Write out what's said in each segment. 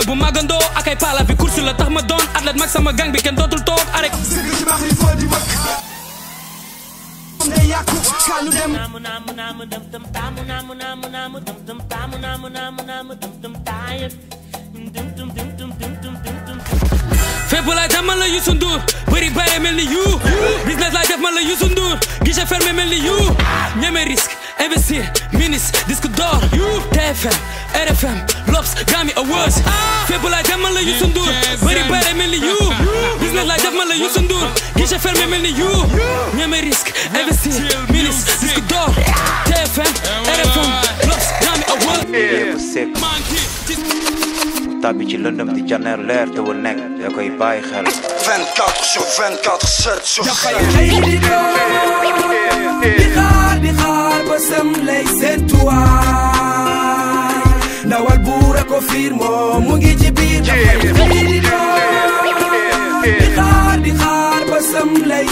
bu màggandoo ak ay pala bi course la tax ma doon athlète mag sama gang bi kenn dootul toog arek Namu namu namu dum dum tamu namu namu namu dum dum tamu namu namu namu dum dum tired. Dum dum dum dum dum dum dum dum. fépp laay dem man la Youssou Ndour bëri bare mel ni you business laay def man la Youssou Ndour guichet fermé mel ni you ñeme risque investir ministre disque d'or TFM RFM L'Obs Grammy Awards fépp laay dem man la Youssou Ndour bëri bare mel ni you business laay def man la Youssou Ndour guichet fermé mel ni you ñeme risque investir ministre disque d'or TFM RFM L'Obs Grammy Awards yépp sekk tàbbi ci lëndëm di janeer leer te wul nekk da koy bàyyi xel 24 sur 24, 7 sur 7. di xaar di xaar ba sam lay seentuwaay ndawal buur a ko fiir moom mu ngi ci biir dafay xëy di doon di xaar di xaar ba sam lay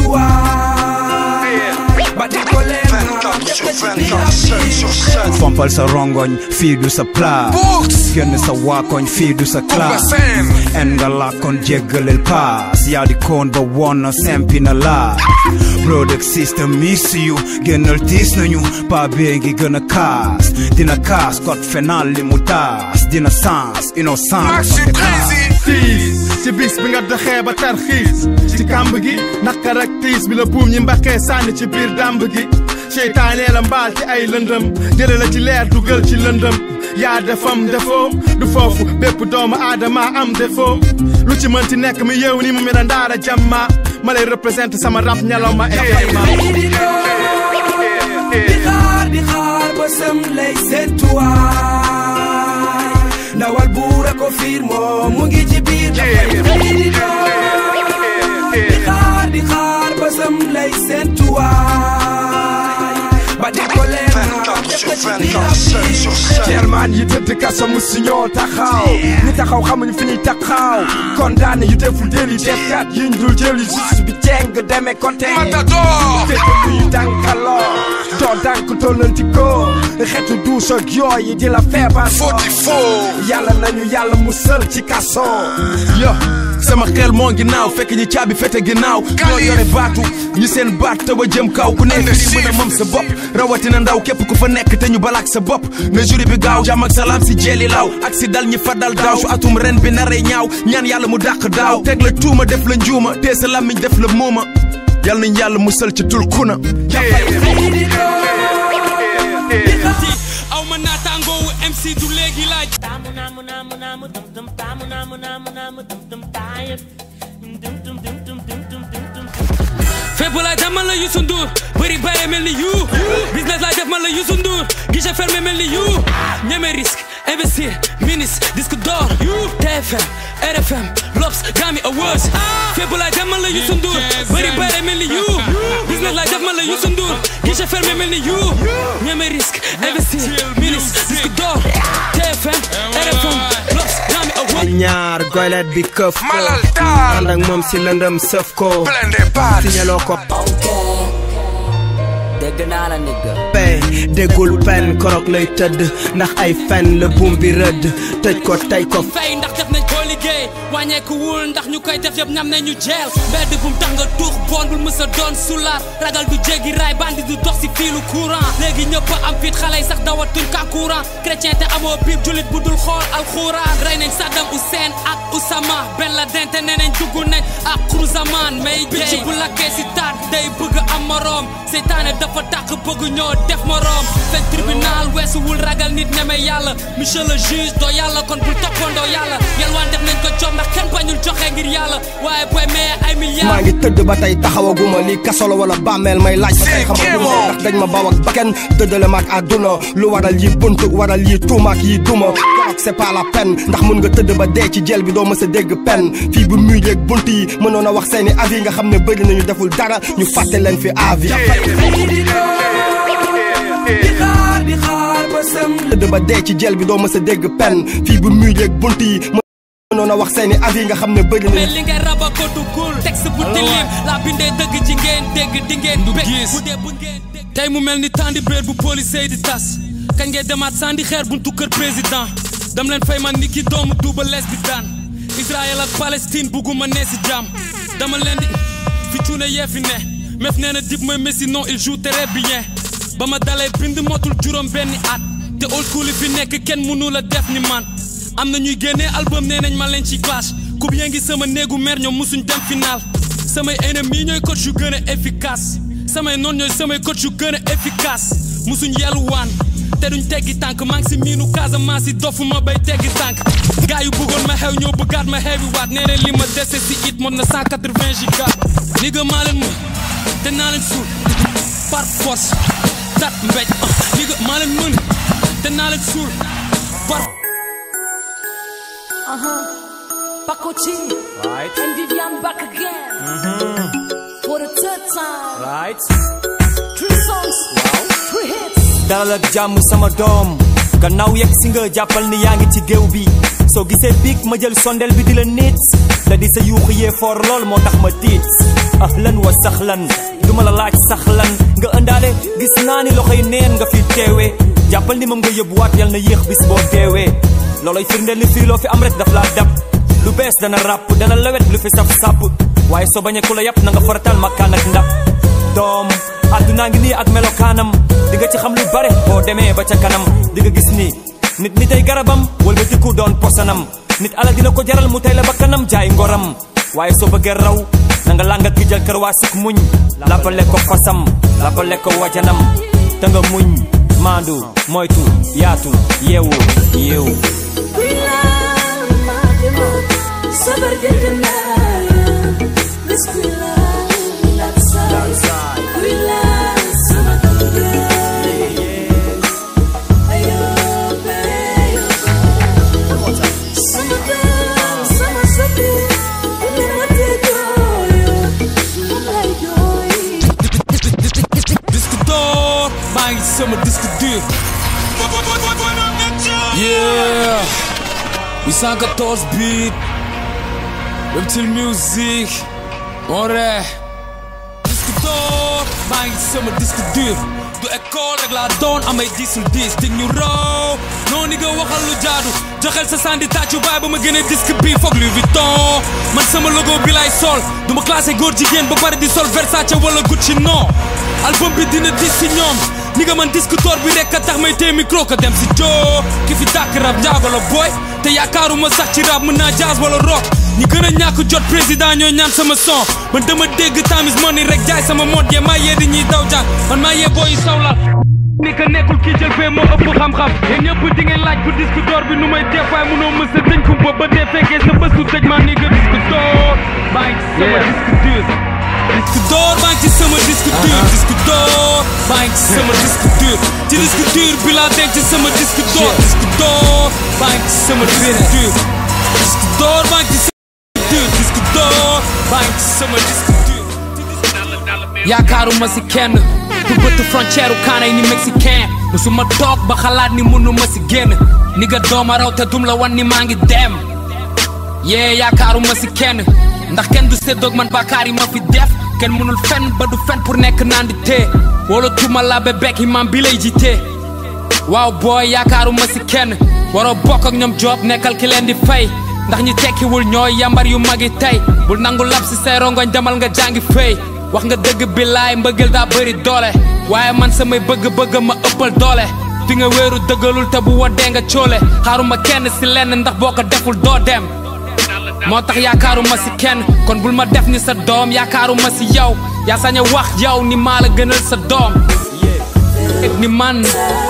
seentuwaay ba di ko leen 24 sur 24, 7 sur 7. fompal sa rongoñ fii du sa place génn sa waakoñ fii du sa classe en nga làkkoon jéggalel paas yaa di koon ba woon na sempi na laa product system miss you génnal tiis nañu paa bee ngi gën a kaas dina kaas code fénal li mu taas dina sens innocent tiis ci bis bi nga doxee ba tarxiis ci kàmb gi naqar ak tiis bi la buum ñi mbaqee sànni ci biir dàmb gi seytaanee la mbaal ci ay lëndëm jële la ci leer dugal ci lëndëm yaa defam defoo du foofu bépp doomu aadama am defoo lu ci mënti nekk mi yeew ni mu mel ne ndaara jàmma ma lay représenté sama rap ñalaw ma e xëy di doon di xaar di xaar ba sam lay seentuwaay ndawal buur a ko fiir moom mu ngi ci biir dafay xëy di doon di xaar di xaar ba sam lay seentuwaay ba di ko leen 24 sur 24, 7 sur 7. German yi tëdd kaso mu si ñoo taxaw ñi taxaw xamuñu fi ñuy taxaw condamné yu deful déli defkat yiñ dul jëli justice bi jeng demee côté matador fekk luy dànkaloo doo dànk tollanti ko xetu duus ak yooyu di la feebar foti foo yàlla nañu yàlla musal ci kaso yo sama xel moo ngi naaw fekk ñi caabi fete ginnaaw ñoo yore baatu ñi seen baat te ba jëm kaw ku nekk di mën a mëm sa bopp rawatina ndaw képp ku fa nekk te ñu balaak sa bopp na juri bi gaaw jàmm ak salaam si jeeli laaw ak si dal ñi fa dal daaw su atum ren bi naree ñaaw ñaan yàlla mu dàq daaw teg la tuuma def la njuuma tee sa làmmiñ def la muuma yàlla nañ yàlla musal ci tul kuna xëy di doon di xaar aw ma naataangoowu MC du léegi laaj Tamu namu namu namu dum dum tamu namu namu namu dum dum tired. Dum dum dum dum dum dum dum dum. fépp laay dem man la Youssou Ndour bëri bare mel ni you business laay def man la Youssou Ndour guichet fermé mel ni you ñeme risque investir ministre disque d'or TFM RFM L'Obs Grammy Awards fépp laay dem man la Youssou Ndour bëri bare mel ni you business laay def man la Youssou Ndour guichet fermé mel ni you ñeme risque investir ministre disque d'or TFM RFM L'Obs Grammy Awards ñaar goylet bi këf ko ànd ak moom si lëndëm sëf ko signaloo ko dégg naa la nigga pay déggul pen korok lay tëdd ndax ay fen la buum bi rëdd tëj ko tey ko fay ndax def nañ ko liggéey wàññeeku wul ndax ñu koy def yëpp ñam nañu jeel mbedd bu mu tax nga tuux bon bul mës a doon sulaar ragal du jéggi raay bandi du dox si fiilu courant léegi ñëpp am fit xale yi sax dawatuñ ka courant chrétien te amoo biib julit bu dul xool alxuraan rey nañ Saddam Hussein ak Oussama Ben Laden te nee nañ dugg nañ ak Cruzaman may picc bu lakkee si taat day bëgg am moroom seytaane dafa tàq bëgg ñoo def moroom fekk tribunal weesuwul ragal nit ñeme yàlla monsieur le juge doo yàlla kon bul toppandoo yàlla yalwaan def nañ ko jox ndax kenn bañul joxe ngir yàlla waaye booy maye ay milliards maa ngi tëdd ba tey taxawaguma lii kaso la wala bàmmeel may laaj ba tey xamaguma ndax dañ ma baw ak bakken dëddale ma ak àdduna lu waral yi bunt waral yi tuuma ak yi duma ak c'est pas la peine ndax mun nga tëdd ba dee ci jël bi doo mës a dégg pen fii bu muy yeeg bunt yi mënoon a wax seeni avis nga xam ne bëri nañu deful dara ñu fàtte leen fi avis xëy di doon di xaar di xaar ba sam tëdd ba dee ci jël bi doo mës a dégg pen fii bu muy yeeg bunt yi mënoon a wax seeni avis nga xam ne bëri mais nañu li ngay raba ko duggul texte bu tilim laa bindee dëgg ci ngeen dégg di ngeen du gis bu dee bu ngeen dégg tey mu mel ni tandi béer bu police yi di tas kañ ngay demaat sandi xeer buntu kër président dam leen fay man ni ki doomu duuba lees bi daan Israël ak Palestine bugguma nee si jàmm dama leen di fi cuune yee fi ne mef nee na dib mooy Messi non il joue très bien ba ma dalee bind motul juróom benni at te old school yi fi nekk kenn mënu la def ni man am na ñuy génnee album nee nañ ma leen ci clash ku bien ngi sama néegu mer ñoom musuñ dem final samay ennemis ñooy coach yu gën a efficace samay noon ñooy samay coach yu gën a efficace musuñ yelluwaan te duñ teggi tànk maa ngi si miinu Casamance yi dofuma bay teggi tànk gaa yu bëggoon ma xew ñoo bëggaat ma xewi waat nee nañ li ma dese si it mot na 180 giga ni nga maa leen mën te naa leen suul par force tat mbéj ni nga maa leen mën te naa leen suul par Uh-huh. Paco G. Right. And Vivian back again. For the third time. Right. Three songs. Three hits. dalal ak jàmm sama doom gannaaw yegg si nga jàppal ni yaa ngi ci géew bi soo gisee biig ma jël sondel bi di la nit da di sa yuuxu yee foor lool moo tax ma tiit ahlan wa saxlan duma la laaj saxlan nga ëndaale gis naa ni loxoy neen nga fi teewee jàppal ni moom nga yóbbuwaat yal na yéex bis boo deewee looloy firndeel ni fii loo fi am rek daf laa dab lu bees dana ràpp dana lewet lu fi saf sàpp waaye soo bañee ku la yàpp na nga faratal makkaan ak ndab doom àddunaa ngi nii ak melokaanam di nga ci xam lu bare boo demee ba ca kanam di nga gis ni nit ni tey garabam wala dikku doon posanam nit ala dina ko jaral mu tey la ba kanam jaay ngoram waaye soo bëggee raw na nga làng ak gi jël kër waa sik muñ lappale ko fasam lappale ko wajanam te nga muñ maandu moytu yaatu yeewu yeewu Sabar jëndina Bismillah Latsai Kuila sama tangga Ayo bayo Sama kan sama sabi Ini mati doyo Mulai doy disque d'or maa ngi sama disque dur yeah 814 beat Reptile Music More disque d'or maa ngi sama disque dur du école rek laa doon amay disul dis dig ñu raw noonu nga waxal lu jaadu joxel sa sandi tàccu baay ba ma gën a disque bi foog Louis Vuitton man sama logo bi lay sol du ma classé góor jigéen ba pare di sol Versace wala Gucci non album bi dina dis si ñoom ni nga man disque d'or bi rek a tax may téye micro ko dem si joo ki fi tàkk rap njaago la boy te yaakaaruma sax ci rap mën naa jazz wala rock ñi gën a ñàkk jot président ñoo ñaan sama son man dama dégg tamis money rek jaay sama mode yee maa yee di ñuy daw jàng man maa yee booy sawla ni ka nekkul kii jël fee moo ëpp xam-xam yéen ñëpp di ngeen laaj bu disque d'or bi nu may def waaye munoo mës a dëñ kumpa ba dee fekkee sa bés du tëj maa ni nga disque d'or baa ngi ci sama disque dur disque d'or baa ngi ci sama disque dur disque d'or baa ngi ci sama disque dur ci disque dur bi laa denc sama disque d'or disque d'or baa ngi ci sama disque dur disque d'or baa ngi ci sama dur disque d'or baa ngi ci sama disque dur yaakaaruma si kenn du bëtt frontière u kaanay ni mexicain musuma toog ba xalaat ni mënuma si génn ni nga dooma raw te dum la wan ni maa ngi dem yee yaakaaruma si kenn ndax kenn du séddoog man bàkkaar yi ma fi def kenn mënul fen ba du fen pour nekk naan di tee wala tuma la be bekk imam bi lay jiitee waaw booy yaakaaruma si kenn waroo bokk ak ñoom job nekkal ki leen di fay ndax ñi tekkiwul ñooy yambar yu magi tey bul nangu lab si say rongoñ demal nga jàngi fay wax nga dëgg bi laay mbëggeel daa bëri doole waaye man samay bëgg-bëgg ma ëppal doole fi nga wéeru dëggalul te bu waddee nga coole xaaruma kenn si lenn ndax boo ko deful doo dem moo tax yaakaaruma si kenn kon bul ma def ni sa doom yaakaaruma si yow yaa sañ a wax yow ni maa la gënal sa doom ni man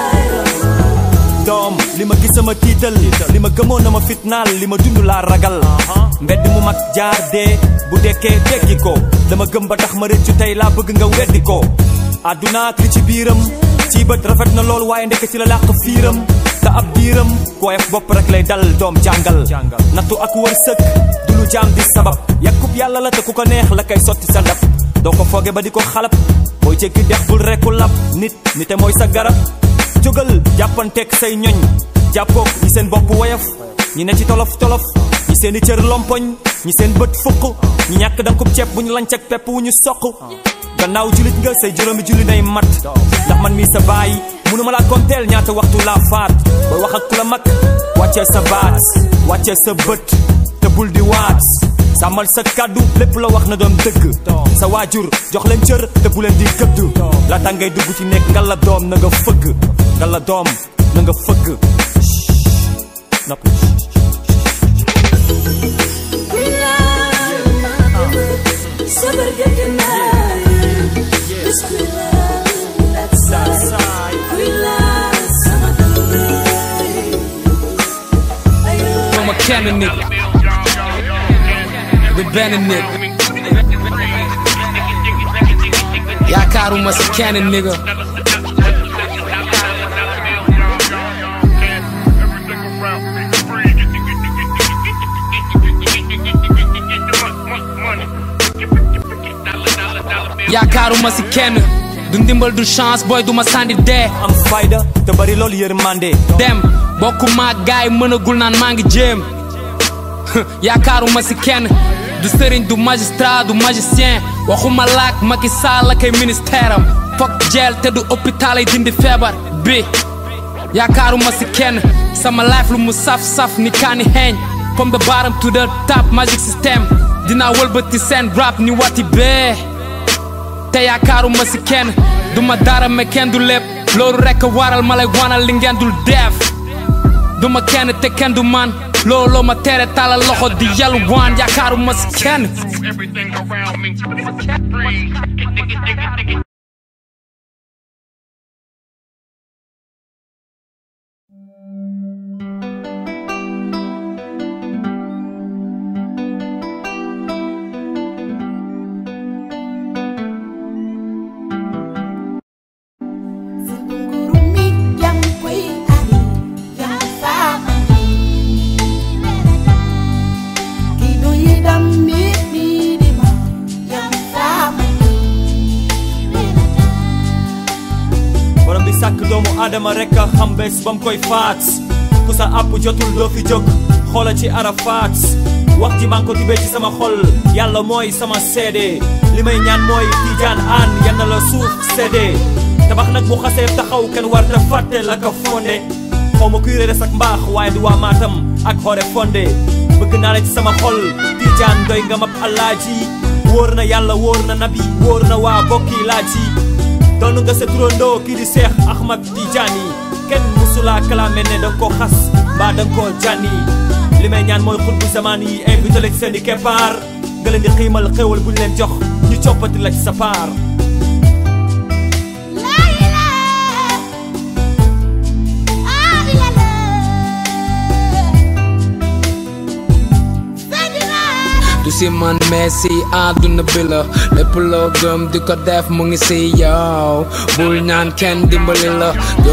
doom li ma gis sama tiital li ma gëmoon na ma fitnaal li ma dund laa ragal mbedd mu mag jaar dee bu dekkee dekki ko dama gëm ba tax ma rëccu tey laa bëgg nga weddi ko àdduna ak li ci biiram ci bët rafet na lool waaye ndekk ci la làq fiiram te ab biiram kooyef bopp rek lay dal doom jàngal nattu ak wërsëg du lu jaam di sabab yàkkub yàlla la te ku ko neex la koy sotti sa ndab doo ko fooge ba di ko xalab booy jéggi dex bul rekku lab nit nite mooy sa garab jógal jàppanteeg say ñoñ jàppoog ñi seen bopp woyof ñi ne ci tolof tolof ñi seen i cër lompoñ ñi seen bët fukk ñi ñàkk dankub ceeb bu ñu lanc ak pepp wu ñu soq gannaaw julit nga say juróomi julli nay mat ndax man mii sa baay munuma laa konteel ñaata waxtu laa faat ba wax ak ku la mag wàccee sa baat wàccee sa bët te bul di waat sàmmal sa kàddu lépp la wax na doon dëgg sa waajur jox leen cër te bu leen di gëdd laata ngay dugg ci nekk nga la doom na nga fëgg nga la doom na nga fëgg noppi ma kenn nit du benn nit yaakaaruma si kenn nigga yaakaaruma si kenn du ndimbal du chance booy duma sànni dee am fayda te bari loolu yërmande dem bokkuma ak gaay mënagul naan maa ngi jéem yaakaaruma si kenn du sëriñ du magistrat du magicien waxuma laak Macky Sall ak ay ministère am fokk jeel te du hôpital ay dindi feebar bi yaakaaruma si kenn sama life lu mu saf-saf ni kaani xeeñ from the bottom to the top magic system dinaa wëlbati seen rap ni wati bee te yaakaaruma si kenn du ma dara mais kenn du lépp loolu rekk waral ma lay wanal li ngeen dul def du ma kenn te kenn du man looloo ma tere talal loxo di yalu waan yaakaaruma si kenn everything around me. borom bi sàkk doomu aadama rek a xam bés ba mu koy faat ku sa àpp jotul doo fi jóg xoola ci arafaat wax ji maa ngi ko tibee ci sama xol yàlla mooy sama seede li may ñaan mooy tiijaan aan yal na la suuf seede tabax nag bu xasee taxaw kenn war da fàtte la ko fonde xaw ma kuy reere sak mbaax waaye du waa maatam ak xoore fonde bëgg naa la ci sama xol tiijaan doy nga mab alaaji wóor na yàlla wóor na nabi wóor na waa bokki laaji doonu nga sa turandoo kii di Seex Ahmad Tijaani kenn musula kalaame ne danga ko xas mbaa danga ko jànni li may ñaan mooy xut bu zamaan yi invité la ci seen i keppaar nga leen di xiimal xéwal bu ñu leen jox ñu coppati la ci sa paar du si man mais si àdduna bi la lépp loo gëm di ko def mu ngi si yow bul ñaan kenn dimbali la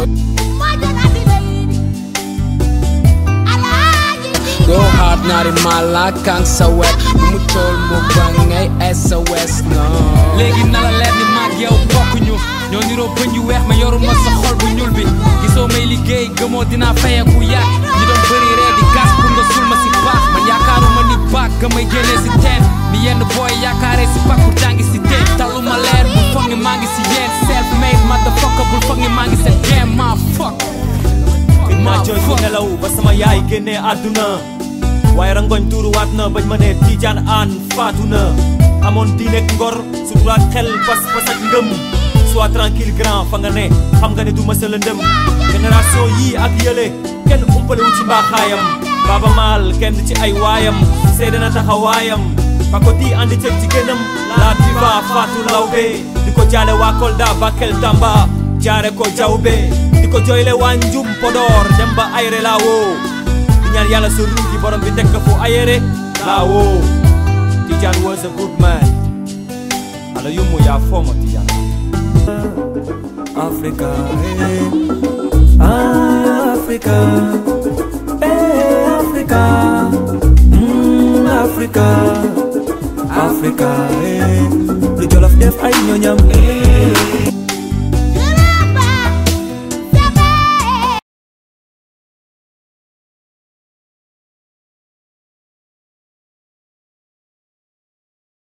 go hard naari mala kan sa wet bu mu tool mu ba ngay SOS no léegi na la leer ni maag yow bokkuñu ñoo niroo bëñ yu weex ma yoruma sa xol bu ñuul bi gisoo may liggéey gëmoo dinaa fayeku yàgg ñi doon bëri ree di gas pour nga sul ma si baax man yaakaaruma ni baag ga may génnee si teen ni yenn booy yaakaaree si pakku tàngi si teen taluma leer bu foog ni maa ngi si yéen self made motherfucker bul foog ni maa ngi seen game ma fuck maa jooy ci nelaw ba sama yaay génnee àdduna waaye rangoñ tuuruwaat na bañ ma ne tiijaan aan faatu na amoon diineek ngor suturaat xel pas pas ak ngëm sois tranquille grand fa nga ne xam nga ne du mësa la ndëm génération yii ak yële kenn umpale wu ci mbaaxaayam baaba maal kenn ci ay waayam seede na taxawaayam pakoti andi cëg ci génnam la diva faatu lawbe di ko jaale waa Kolda Bakel Tamba jaare ko jawbe di ko jooyle waa Njum Podor dem ba ayre laa woo di ñaan yàlla sa ruuj gi borom bi teg ko fu ayere laa woo Tidiane was a good man ala yummu yaa fooma Tidiane Africa, eh, Africa, eh, Africa, mm, Africa, Africa, eh, lu Jolof def ay ñoñam, eh,